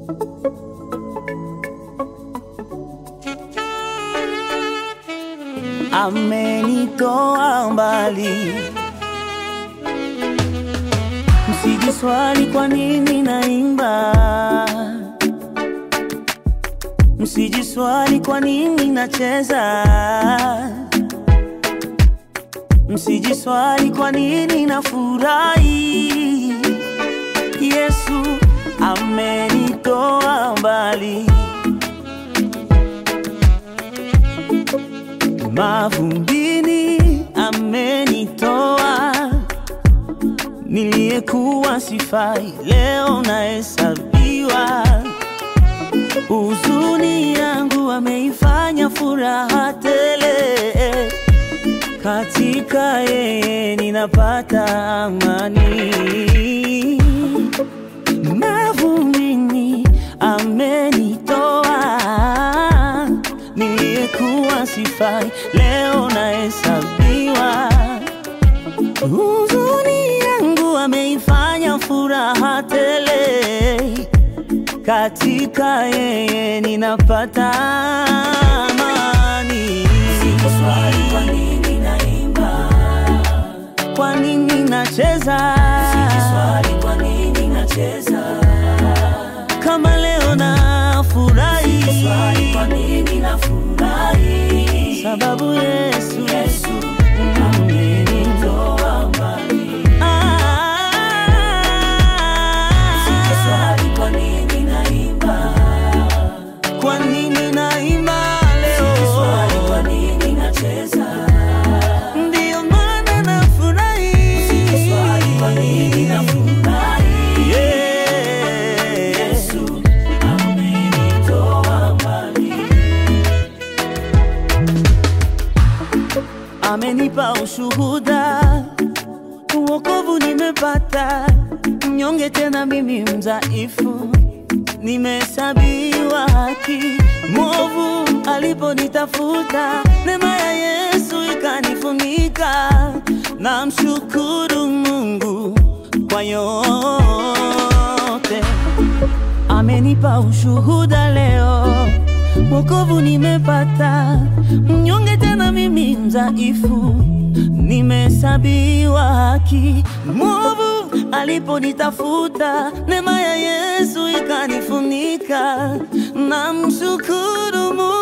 amenitoa mbali. Msijiswali kwa nini naimba, msijiswali kwa nini nacheza, msijiswali kwa nini nafurahi. Yesu amenitoa mbali. Mavumbini amenitoa, niliyekuwa sifai, leo nahesabiwa. Huzuni yangu ameifanya furaha tele, katika yeye ninapata amani. Mavumbini amenitoa, niliyekuwa sifai, leo nahesabiwa. Huzuni yangu ameifanya furaha tele, katika yeye ninapata amani. Swali, kwa nini naimba? Kwa nini nacheza Swali, kwa nini nacheza? kama leo nafurahi? Swali, kwa nini nafurahi? Sababu Yesu Yesu amenitoa mbali. Ah, Swali, kwa nini naimba? kwa nini naimba Swali, leo? kwa nini nacheza? Ndiyo maana nafurahi. Swali, kwa nini nafurahi? Yeah. Yesu amenitoa mbali. amenipa ushuhuda, wokovu nimepata, mnyonge tena mimi mdhaifu, nimehesabiwa haki. Mwovu aliponitafuta, neema ya Yesu ikanifunika. Namshukuru Mungu kwa yote amenipa ushuhuda leo, wokovu nimepata, mnyonge tena mimi mdhaifu, nimehesabiwa haki. Mwovu aliponitafuta, neema ya Yesu ikanifunika. Namshukuru Mungu